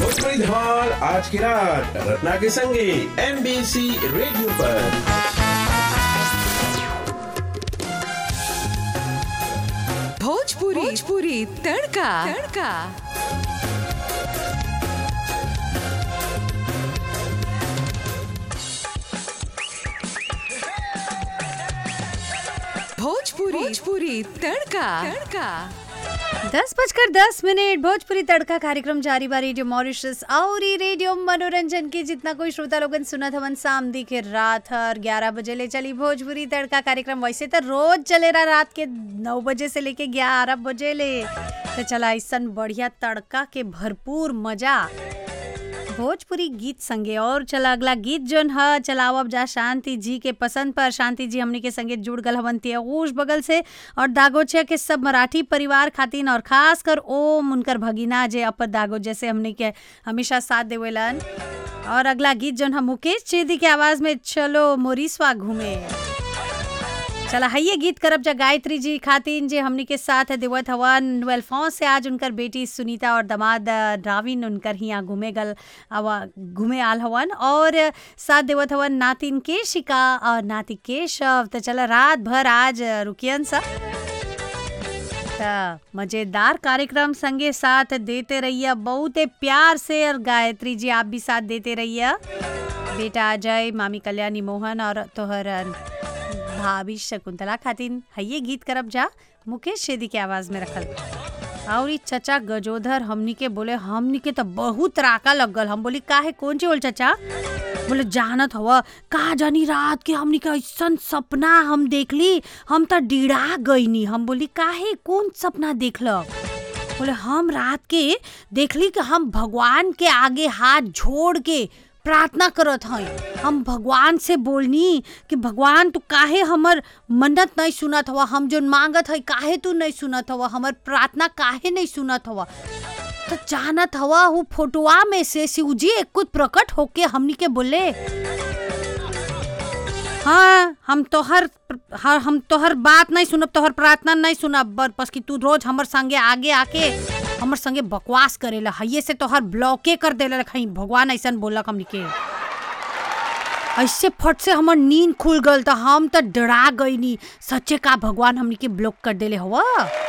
भोजपुरी धमाल आज की रात रत्ना के संगे एमबीसी रेडियो पर भोजपुरी भोजपुरी तड़का तड़का भोजपुरी भोजपुरी तड़का तड़का दस बजकर दस मिनट भोजपुरी तड़का कार्यक्रम जारी बा रेडियो मॉरिशस और ई रेडियो मनोरंजन के जितना कोई श्रोता लोगन सुनत हवन सामदी के रात हर ग्यारह बजे ले चली भोजपुरी तड़का कार्यक्रम वैसे तो रोज चले रहा रात के नौ बजे से लेके ग्यारह बजे ले तो चला ऐसा बढ़िया तड़का के भरपूर मजा भोजपुरी गीत संगे और चला अगला गीत जोन ह चलावब जा शांति जी के पसंद पर शांति जी हमनी के संगे जुड़ गल हवन तियगूश बगल से और दागोचिया के सब मराठी परिवार खातिन और खास कर ओम उनकर भगिना जे अपर दागोचे से हमनी के हमेशा साथ देवेलन और अगला गीत जोन हम मुकेश चेदी के आवाज में चलो मोरिसवा घूमे चला हइये गीत करब जा गायत्री जी खातिन जे हमनी के साथ देवत हवन वेलफॉन्स से आज उनकर बेटी सुनीता और दामाद राविन उनकर हियाँ घूमे गल आवा घूमे आल हवन और साथ देवत हवन नातिन केशिका और नाती केशव तो चला रात भर आज रुकियन सा त मजेदार कार्यक्रम संगे साथ देते रहिए बहुते प्यार से और गायत्री जी आप भी साथ देते रहिए बेटा अजय मामी कल्याणी मोहन और तोहर भाभी शकुंतला खातिन हइये गीत करब जा मुकेश शेदी के आवाज में रखल और ई चचा गजोधर हमनी के बोले हमनी के तो बहुत राका लग गल हम बोली काहे कौन ची बोल चचा बोले जानत हवा का जानी रात के हमनी के ऐसन सपना हम देखली हम तो डिड़ा गईनी हम बोली काहे कौन सपना देखल बोले हम रात के देखली कि हम भगवान के आगे हाथ जोड़ के प्रार्थना करत हई हम भगवान से बोलनी कि भगवान तू काहे हमर मन्नत नहीं सुनत हवा हम जो मांगत हई काहे तू नहीं सुनत हवा हमर प्रार्थना काहे नहीं सुनत हवा तो जानत हवा वो फोटोआ में से शिवजी एक कुछ प्रकट होके हमनी के बोले हाँ हम तोहर हाँ, हम तोहर बात नहीं सुनब तोहर प्रार्थना नहीं सुनब बर बस कि तू रोज हमर संगे आगे आके हमर संगे बकवास करेला हइये से तोहर ब्लॉके कर देला खई भगवान ऐसन बोलक हमनी के ऐसे फट से हमर नींद खुल गल त हम त डरा गईनी सच्चे का भगवान हमनी के ब्लॉक कर देले हवा